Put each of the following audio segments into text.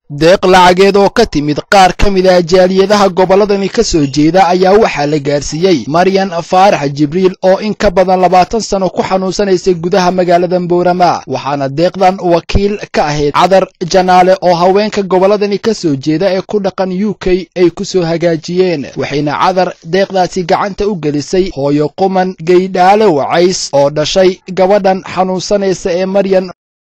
deeq lacageed oo ka timid qaar ka mid a jaaliyadaha gobolladani ka soo jeeda ayaa waxaa la gaarsiiyey maryan faarax jibriil oo in ka badan labaatan sano ku xanuunsanaysay gudaha magaalada boorama waxaana deeqdan wakiil ka ahayd cadar janaale oo haweenka gobolladani ka soo jeeda ee ku dhaqan u k ay ku soo hagaajiyeen waxayna cadar deeqdaasi gacanta u gelisay hooyo quman geydhaale wacays oo dhashay gabadhan xanuunsanaysa ee maryan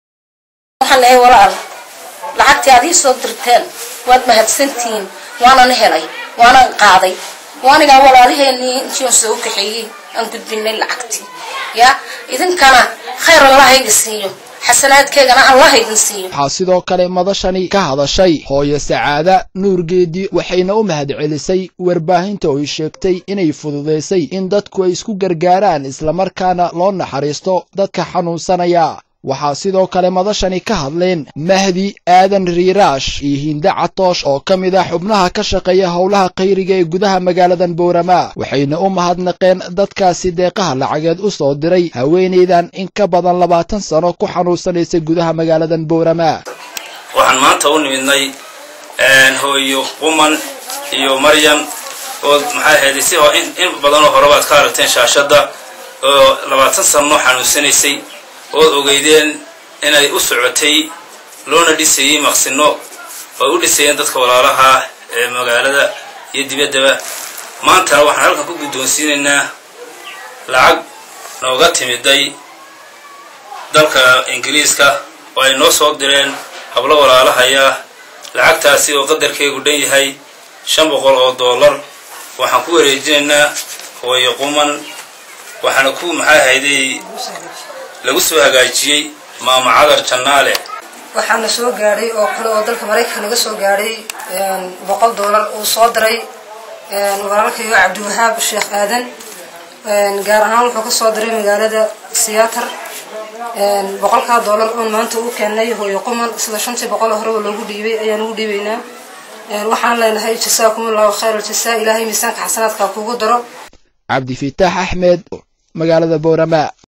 lacagtii aad ii soo dirteen waad mahadsantihiin waanan helay waanan qaaday waanigaa walaalaheenii intii aan soo kaxeeyey aan gudbinay lacagtii ya idinkana khayr allah idin siiyo xasanaadkeegana allah idin siiyo waxaa sidoo kale madashani ka hadashay hooyo sacaada nuurgeedi waxayna u mahadcelisay warbaahinta oo ay sheegtay inay fududaysay in dadku ay isku gargaaraan islamarkaana loo naxariisto dadka xanuunsanaya waxaa sidoo kale madashani ka hadleen mahdi aadan riiraash iyo hinde catoosh oo ka mid ah xubnaha ka shaqeeya howlaha khayriga ee gudaha magaaladan boorama waxayna u mahadnaqeen dadkaasi deeqaha lacageed u soo diray haweenaydan in ka badan labaatan sano ku xanuunsanaysa gudaha magaaladan boorama waxaan maanta u nimidnay hooyo quman iyo maryan oo maxaa ahayd si in badanoo horebaad ka aragteen shaashadda oo labaatan sano xanuunsanaysay ood ogeydeen inay u socotay loona dhisayey maqsino oo u dhisayeen dadka walaalaha ee magaalada iyo dibaddaba maantana waxaan halkan ku guddoonsiinaynaa lacag nooga timiday dalka ingiriiska oo ay noo soo direen hablo walaalahaya lacagtaasi oo qadarkeegu dhan yahay shan boqol oo dollar waxaan ku wareejinaynaa hooyo quman waxaana ku maxaa ahayday lagu soo hagaajiyey maama cadar jannaale waxaana soo gaadhay oo kale oo dalka maraykanka naga soo gaadhay boqol doolar uu soo diray walaalkayo cabdiwahaab sheekh aadan gaar ahaan wuxuu ka soo diray magaalada siyaatar boqolkaa doolar oon maanta u keennay hooyo quman sida shantii boqol horeba loogu dhiibay ayaan ugu dhiibaynaa waxaan leenahay jasaakum allahu khayr aljasaa ilaahay miisaanka xasanaadka kugu daro cabdifitaax axmed magaalada boorama